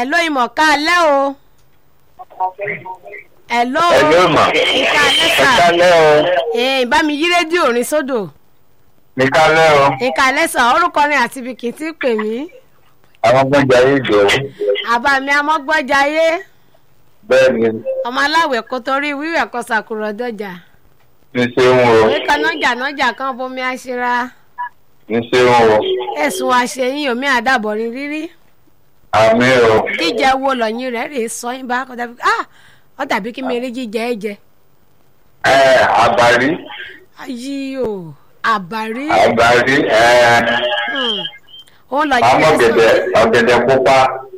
Hello ìmọ̀ká alẹ́ o. Hello. Hello mà. Ìka alẹ́ Ẹ sà. kálẹ́ o. Ee bá mi yí rédíò orin sódò. Ẹ kálẹ́ o. Ìka alẹ́ sà orúkọ ni àti ibi kì í ti pè mí. Àwọn gbọ́njà yìí jọ. Àbá mi amọ́gbọ́jayé. Bẹ́ẹ̀ ni, Ọmọ aláwẹ̀ kò torí wíwẹ̀ kọ sàkúrọ̀ dọ́jà. ń ṣeun o. Òwe kan nájà nájà kan bomi aṣera. Ń ṣeun o. Ẹ̀sùn àṣeyín omi àdàbọ̀rin rírí. Àmì o. Jíjẹ wo lọ́yìn rẹ̀ rèé sọ yín bá kọ́ dàbí ah ọ dàbí kí mi rí jíjẹ ẹ jẹ. Ẹ àbárí. Ayí o àbárí. Àbárí. Ẹ Hmm. Òun lọ́yìn àmọ́ rẹ̀ sọ. ọ̀gẹ̀dẹ̀ ọ̀gẹ̀dẹ̀ pupa.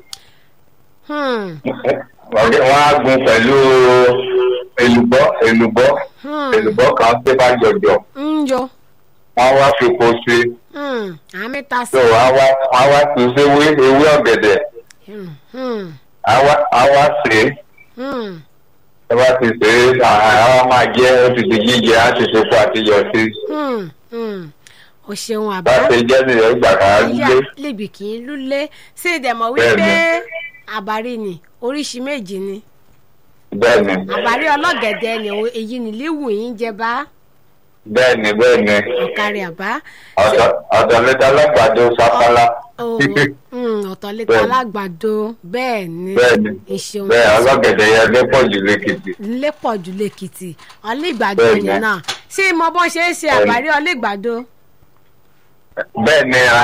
Hmm. Ọ̀gẹ̀ wọ́n á gun pẹ̀lú èlùbọ́ èlùbọ́ Hmm. èlùbọ́ kan tó bá jọjọ. ń yọ. Wọ́n wá fi po sí. Hmm. àmì ta sí. So wọ́n á wá wọ́n á wá fi sí ewé ewé ọ̀gẹ̀dẹ̀. Hmm. Hmm. Á wá á wá sè é. Hmm. Ẹ bá ti sè é, àwọn máa jẹ́ ó ti di jíjẹ, á ti fi kó àtijọ́ sí. Hmm. Hmm. o ṣeun àbá. bá ṣe jẹ́ nìyẹn gbà ká ìyá gbé lèbì kì í lúlé ṣé ìdẹ̀mọ̀ wípé Bẹ́ẹ̀ni. àbárí ni oríṣi méjì ni bẹ́ẹ̀ ni àbárí ọlọ́gẹ̀dẹ̀ ni òun- èyí ni líwù yín jẹ bá bẹ́ẹ̀ ni bẹ́ẹ̀ ni ọ̀kárí àbá. ọ̀dọ̀ ọ̀dọ̀ lẹ́tà alágbàdo sápálá Oh, mm, ọ̀tọ̀ létà Bẹ́ẹ̀ni. alágbàdo bẹ́ẹ̀ ni bẹ́ẹ̀ ni ìṣeun bẹ́ẹ̀ ọlọ́gẹ̀dẹ̀ yẹn lé pọ̀ jù lẹ́kìtì lépọ̀ jù lẹ́kìtì ọlẹ́gbàdo Bẹ́ẹ̀ni. yẹn náà ṣé mo bọ́ ṣe é ṣe Bẹ́ẹ̀ni. àbárí ọlẹ́gbàdo. bẹ́ẹ̀ ni a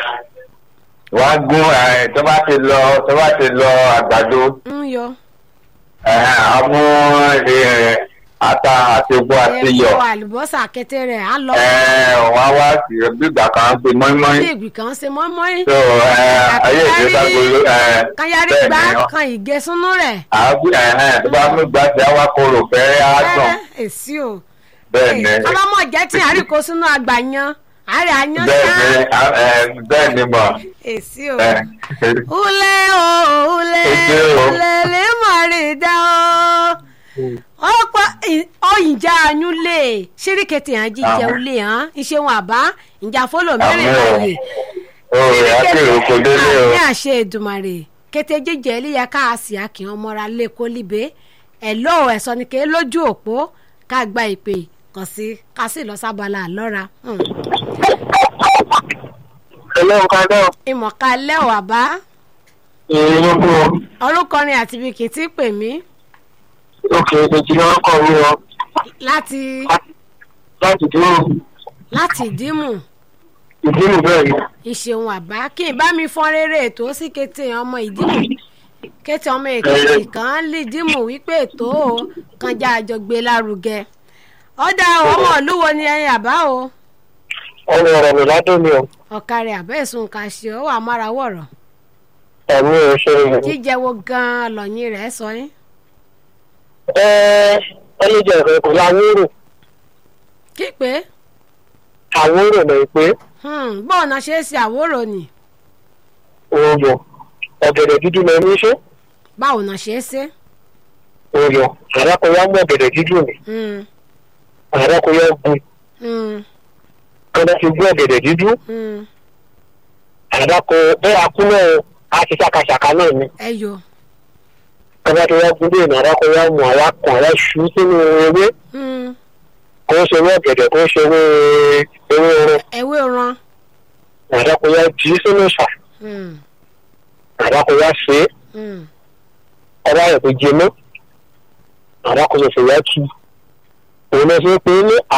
wọ́n á gún ẹ̀ tó bá ti lọ tó bá ti lọ àgbàdo ń yọ ẹ̀ á mú ẹ̀, ata àti epo àti iyọ̀ ẹ̀fọ́ àlùbọ́sà kété rẹ̀ á lọ ẹ̀ wọ́n á wá sí gbígbà kan pé mọ́ínmọ́ín sí ìgbì kan ṣe mọ́mọ́ín tó ẹ̀ ayé ìgbésàgbolo ẹ̀ kan yarí bẹ́ẹ̀ gbá ni kan ìgẹ̀súnú rẹ̀. àbí ẹ̀hẹ́n tó bá mú gbàtí àwa kóró fẹ́rẹ́ á dùn Ẹ, èsì o bẹ́ẹ̀ ni ọlọ́mọ jẹ́ tí àríkó sínú àgbàyan àárẹ̀ àyàn bẹ́ẹ̀ sá ni a- ẹ̀, bẹ́ẹ̀ ni mọ̀ èsì o. ẹ̀, Ule o ule Èsì o. ule lè mọ̀ rí dá o. ọ̀pọ̀ ọ̀yìnjà ayún lè ṣíríkẹ̀tì hàn jíjẹ Àmín. ulé hàn ìṣeun àbá ìjà fọlọ mẹ́rin Àmín o. láàyè. òòrè akérò kò délé o ní àṣẹ Èdùmàrè kété jíjẹ eléyà káàsì àkìhàn mọ́ra lé kólíbe ẹ̀ ló ẹ̀sọ́ ni ké lójú òpó ká gba ìpè kàn sí ká sì lọ sábàlá àlọ́ra. Hmm. ẹlẹ́wọ̀n ká dọ̀ ìmọ̀ká lẹ́wọ̀ àbá èyí ló kú o orúkọrin àti ibi kì í ti pè mí òkè èjì ni wọ́n kọ̀ wí o láti láti dúró láti ìdímù ìdílù bẹ́ẹ̀ ni ìṣeun àbá kí n bá mi fọ́n rere ètò sí kété ọmọ ìdímù kété ọmọ èkìtì kan lè dímù wípé ètò o kan já àjọ gbé lárugẹ ọ̀dà ọmọ olúwo ni ẹyin àbá o ọmọ ọ̀rọ̀ mi ládùn mi o ọ̀kàrẹ̀ àbẹ́ ìsun kà ṣe ó wà mára wọ̀rọ̀ ẹ̀mí ò ṣe é jíjẹ wo gan-an lọ́yìn rẹ̀ sọ yín ẹ ẹlẹ́jẹ̀ rẹ̀ kò láwúrò kí pé àwúrò lè pé bọ́ọ̀ náà ṣe é ṣe àwòrò ni òòyò ọ̀gẹ̀dẹ̀ dúdú lọ ní ṣe báwo náà ṣe é ṣe. òòyò àràkọyà mú ọ̀gẹ̀dẹ̀ dúdú ni Hmm, àràkọyà gun hmm, kọ́dá fi gún ọ̀gẹ̀dẹ̀ dúdú hmm. àdàkọ bẹ́ẹ̀ akúnlẹ̀ àti ṣàkàṣàkà náà ni ẹ yọ kọ́dá tó wá gún bẹ́ẹ̀ ní àdàkọ yá mú àwa kàn àwa ṣú sínú ewé Hmm, kó ṣe ewé ọ̀gẹ̀dẹ̀ kó ṣe ewé ewé oorun ewé ran àdàkọ yá jí sínú ìṣà Hmm, àdàkọ yá ṣe é hmm. ọba rẹ̀ kò jẹ mọ́ àdàkọ yẹ fẹ́ yá tu òun lọ sí pé ní